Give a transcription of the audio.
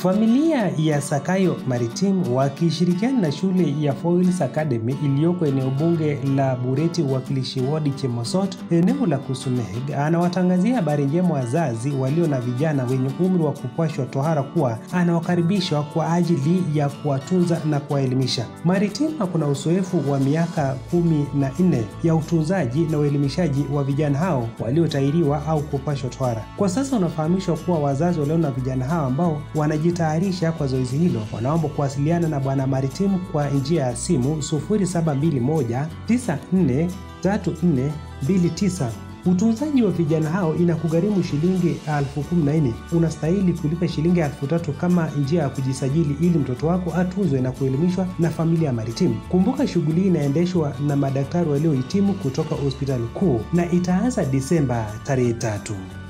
Familia ya Sakayo Maritim wakishirikiana na shule ya Foils Academy iliyoko eneo bunge la Bureti, uwakilishi wadi Chemosot, eneo la Kusuneg, anawatangazia habari njema wazazi walio na vijana wenye umri wa kupashwa tohara kuwa anawakaribishwa kwa ajili ya kuwatunza na kuwaelimisha. Maritim kuna uzoefu wa miaka kumi na nne ya utunzaji na uelimishaji wa vijana hao waliotairiwa au kupashwa tohara. Kwa sasa unafahamishwa kuwa wazazi walio na vijana hao ambao wanajitayarisha kwa zoezi hilo wanaomba kuwasiliana na Bwana Maritim kwa njia ya simu 0721 94 3429. Utunzaji wa vijana hao inakugharimu shilingi elfu kumi na nne. Unastahili kulipa shilingi elfu tatu kama njia ya kujisajili ili mtoto wako atunzwe na kuelimishwa na familia ya Maritim. Kumbuka shughuli hii inaendeshwa na madaktari waliohitimu kutoka hospitali kuu na itaanza Disemba tarehe tatu.